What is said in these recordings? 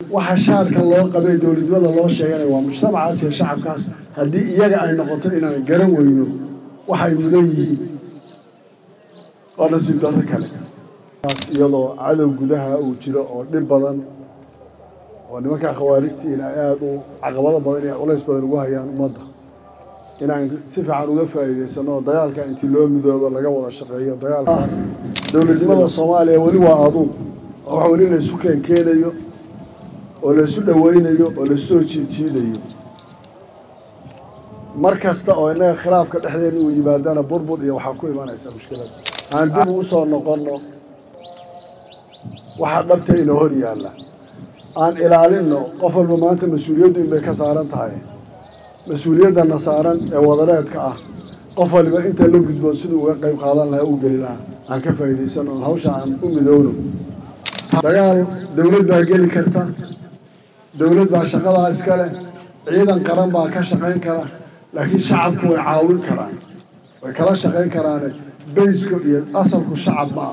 waxa shaarka loo qabay dowladnimada loo sheeganaya waa mujtamacaas iyo shacabkaas haddii iyaga ay noqoto inaan garan weyno waxay mudan yihiin oo nasiib dado kale iyadoo cadow gudaha uu jiro oo dhib badan oo nimankaa khawaarijtiina ay aada u caqabado badan iyo culays badan ugu hayaan ummadda inaan si fiican uga faa'iidaysano oo dagaalka intii loo midoobo laga wada shaqeeyo dagaalkaas dowladnimada soomaaliya weli waa aduun oo wax weli laysu keenkeenayo oo laysu dhoweynayo oo laysu soo jiidjiidayo mar kasta oo innaga khilaafka dhexdeena uu yimaadana burbur iyo waxaa ku imanaysa mushkilada aan dib ugu soo noqonno waxaa dhabta inoo hor yaalla aan ilaalinno qof walba maanta mas-uuliyaddu inbay ka saaran tahay mas-uuliyaddana saaran ee wadareedka ah qof waliba inta la gudboon siduu uga qayb qaadan lahaa uu geli lahaa aan ka faa'iidaysanno oon hawsha aan u midowno dagaal dowlad baa geli karta dowlad baa shaqadaa iska leh ciidan qaran baa ka shaqayn kara laakiin shacabku way caawin karaan way kala shaqayn karaane bayska iyo asalku shacab ma ah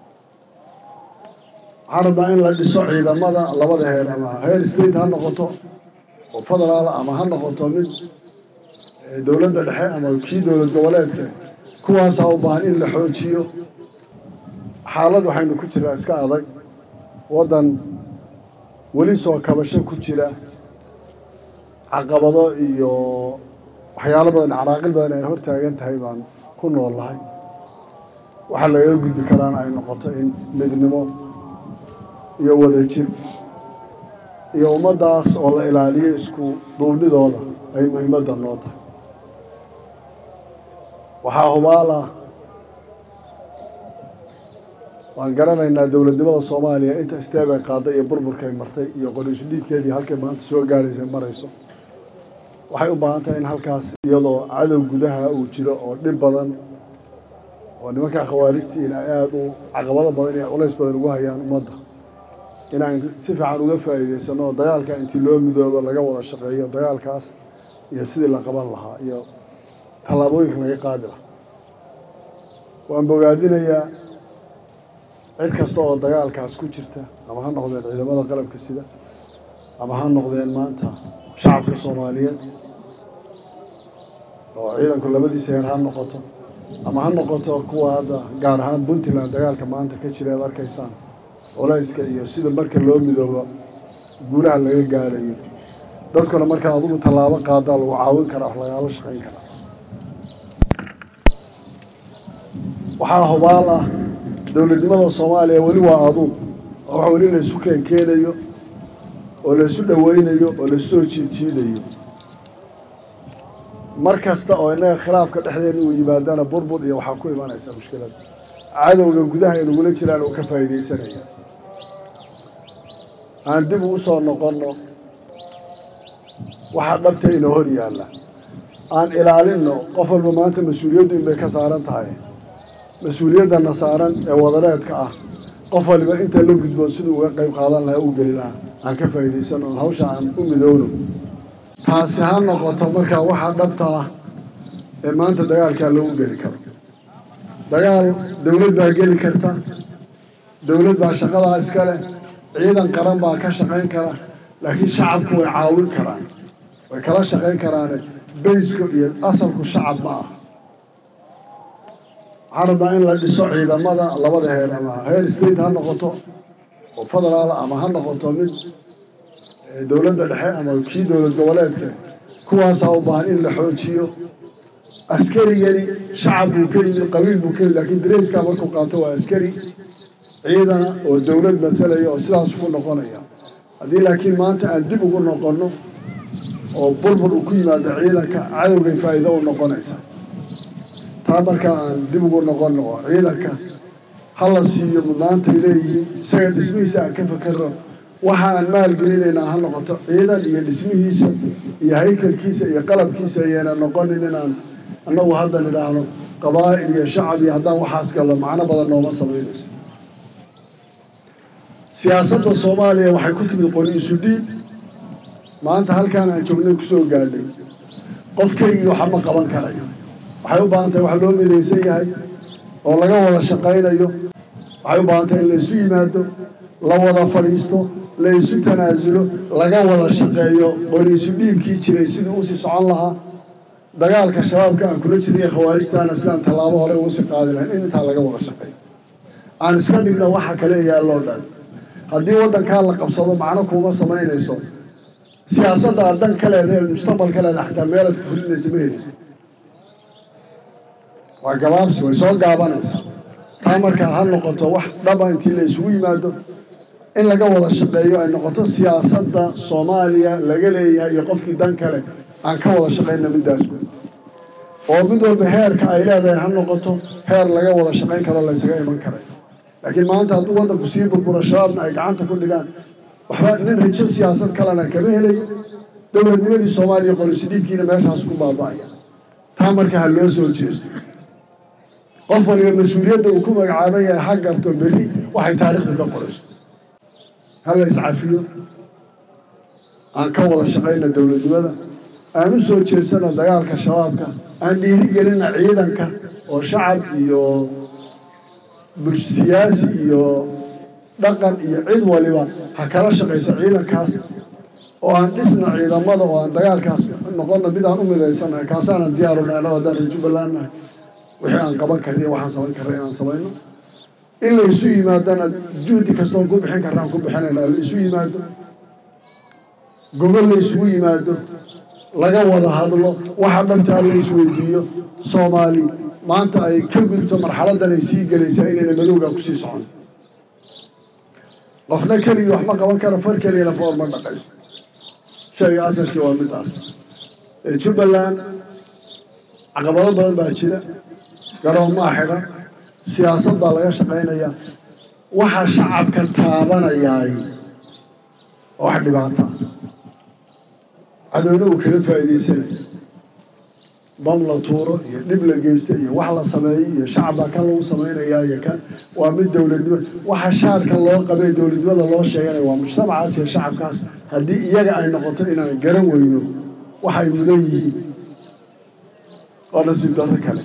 waxaan rabnaa in la dhiso ciidamada labada heer ama heer state ha noqoto oo federaal ama ha noqoto mid dowladda dhexe ama kii dowlad goboleedka kuwaasaa u baahan in la xoojiyo xaalad waxaynu ku jiraa iska adag waddan weli soo kabasho ku jira caqabado iyo waxyaalo badan caraaqil badan ay hor taagan tahay baan ku nool lahay waxaa lagaga gudbi karaana ay noqoto in midnimo iyo wadajir iyo ummaddaas oo la ilaaliyo isku duubnidooda ay muhiimadda noo tahay waxaa hubaala waan garanaynaa dowladnimada soomaaliya inta isteeb ay qaaday iyo burburkay martay iyo qoriisu dhiibkeedii halkay maanta soo gaadhaysa marayso waxay u baahan tahay in halkaas iyadoo cadow gudaha uu jiro oo dhib badan oo nimankaa khawaarijtiina ay aada u caqabado badan iyo culays badan ugu hayaan ummadda inaan si fiican uga faa'iidaysano oo dagaalka intii loo midoobo laga wada shaqeeyo dagaalkaas iyo sidii la qaban lahaa iyo tallaabooyinka laga qaadi lahaa waan bogaadinayaa cid kasta oo dagaalkaas ku jirta ama ha noqdeen ciidamada qalabka sida ama ha noqdeen maanta shacabka soomaaliyeed oo ciidanku labadiisa heer ha noqoto ama ha noqoto kuwa hadda gaar ahaan puntland dagaalka maanta ka jira ad arkaysaan culayska iyo sida marka loo midoobo guulaha laga gaadhayo dadkuna markaa adugu tallaabo qaadaa lagu caawin karaa wax lagaala shaqayn karaa waxaa hubaal ah dowladnimada soomaaliya weli waa aduun oo wax weli laysu keenkeenayo oo laysu dhoweynayo oo laysu soo jiidjiidayo mar kasta oo innaga khilaafka dhexdeena uu yimaadana burbur iyo waxaa ku imanaysa mushkilada cadowga gudaha ay nagula jiraan oo ka faa'iidaysanaya aan dib ugu soo noqonno waxaa dhabta inoo hor yaalla aan ilaalinno qof walba maanta mas-uuliyaddu inbay ka saaran tahay mas-uuliyaddana saaran ee wadareedka ah qof waliba inta la gudboon siduu uga qayb qaadan lahaa uu geli lahaa aan ka faa'iidaysanno oon hawsha aan u midowno taasi ha noqoto markaa waxaa dhabta ah ee maanta dagaalkaa loogu geli karo dagaal dowlad baa geli karta dowlad baa shaqadaa iska leh ciidan qaran baa ka shaqayn kara laakiin shacabku way caawin karaan way kala shaqayn karaane bayska iyo asalku shacab ma ah waxaan rabnaa in la dhiso ciidamada labada heer ama heer state ha noqoto oo federaal ama ha noqoto mid dowladda dhexe ama kii dowlad goboleedka kuwaasaa u baahan in la xoojiyo askarigani shacab buu ka yimid qabiil buu ka yimid laakiin dareyskaa markuu qaato waa askari ciidana oo dowlad matalaya oo sidaas ku noqonaya haddii laakiin maanta aan dib ugu noqonno oo burbur uu ku yimaado ciidanka cadowgay faa'iido u noqonaysa taa markaa aan dib ugu noqonno oo ciidanka ha la siiyo mudnaantay leeyihiin isaga dhismihiisa aan ka fakerno waxa aan maalgelinaynaa ha noqoto ciidan iyo dhismihiisa iyo haykalkiisa iyo qalabkiisa ayayna noqonin inaan annagu hadda nidhaahno qabaa'il iyo shacab iyo haddaan waxaas gallo macno badan nooma samaynayso siyaasadda soomaaliya waxay ku timid qori isu dhiib maanta halkaan aan joognay kusoo gaadhay qof keligii waxa ma qaban karayo waxay u baahan tahay wax loo midaysan yahay oo laga wada shaqaynayo waxay u baahan tahay in la isu yimaado la wada fadhiisto la isu tanaasulo laga wada shaqeeyo qoriisu dhiibkii jiray siduu usii socon lahaa dagaalka shabaabka aan kula jirnay khawaarijtaana sidaan tallaabo hore ugu sii qaadi lahayn in intaa laga wada shaqeeyo aan iska dhigno waxa kale yaalloo dhan haddii waddankaa la qabsado macno kuuma samaynayso siyaasadda aad dan ka leedahay mustaqbal ka leedahay xataa meelaad ku fulinaysa ma helaysa waa gabaabsi way soo gaabanaysa taa markaa ha noqoto wax dhaba intii la isugu yimaado in laga wada shaqeeyo ay noqoto siyaasadda soomaaliya laga leeyahay iyo qofkii dan kale aan ka wada shaqayna middaas oo mid walba heerka ay leedahay ha noqoto heer laga wada shaqayn karo laysaga iman karay laakiin maanta hadduu waddanku sii burburo shabaabna ay gacanta ku dhigaan waxba nin rijo siyaasad kalena kama helayo dowladnimadii soomaaliya qorisidhiibkiina meeshaas ku baaba'aya taa marka ha loo soo jeesto qof waliba mas-uuliyadda uu ku magacaaban yahay ha garto berri waxay taariikhdu ka qorayso ha la iscafiyo aan ka wada shaqayna dowladnimada aan u soo jeedsana dagaalka shabaabka aan dhiirigelina ciidanka oo shacab iyo bulsh siyaasi iyo dhaqan iyo cid waliba ha kala shaqayso ciidankaas oo aan dhisna ciidamada oo aan dagaalkaas noqonna mid aan u midaysanahay kaasaanan diyaaruna anoo haddaan reer jubbaland nahay wixii aan qaban karnay waxaan samayn karnay inaan samayno in la isu yimaadana juhdi kastoon ku bixin karnaan ku bixinayna la isu yimaado gobol la isugu yimaado laga wada hadlo waxa dhantaa la isweydiiyo soomaali maanta ay ka gudubto marxaladdan ay sii gelaysaa inayna madowgaa kusii socon qofna keligii wax ma qaban karo far keliyana foor ma dhaqayso shayga asalkii waa midaas jubbaland caqabado badan baa jira garoonmaa xidhan siyaasad baa laga shaqaynayaa waxa shacabka taabanayaay oo wax dhibaata cadowna uu kaga faa'iidaysanaya bam la tuuro iyo dhib la geysta iyo wax la sameeyo iyo shacab baa kan lagu samaynayaa iyo kan waa mid dowladnimo waxa shaarka loo qabay dowladnimada loo sheeganaya waa mujtamacaas iyo shacabkaas haddii iyaga ay noqoto inaan garan weyno waxay mudan yihiin oo nasiib dado kale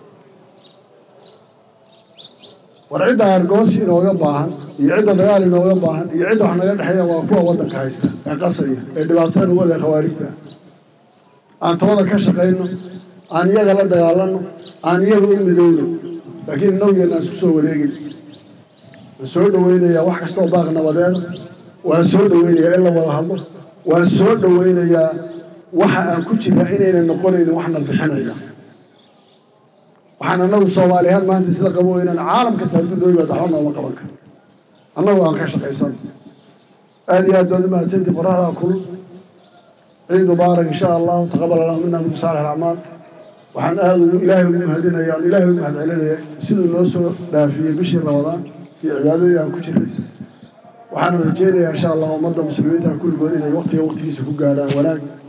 war cidda argoosi inooga baahan iyo cidda dagaal inooga baahan iyo cidda wax naga dhexeeya waa kuwa waddanka haysta ee qasaya ee dhibaatada nagu wada khawaarijta aan tooda ka shaqayno aan iyaga la dagaalano aan iyaga u midowno laakiin inowgeena aan isku soo wareegin waan soo dhoweynayaa wax kastoo baaq nabadeeda waan soo dhoweynayaa in la wada hadlo waan soo dhoweynayaa waxa aan ku jiraa inayna noqonaynin waxna bixinaya waxaan annagu soomaaliyahaan maanta isla qabo inaan caalam kasta hadduu noo yimaado waxba nooma qaban karo annagu aan ka shaqaysano aada iyo aad baad u mahadsantii qoraxdaa kulul ciid mubaarak insha allahu taqabal allahu mina min saalix alacmaal waxaan aada ugu ilaahay ugu mahadinaya aan ilaahay ugu mahad celinaya siduu noo soo dhaafiyey bishii ramadaan iyo cibaadadii aan ku jiray waxaan rajeynayaa insha allah ummadda muslimiinta kulligood inay waqtiga waqtigiisa ku gaadhaan wanaag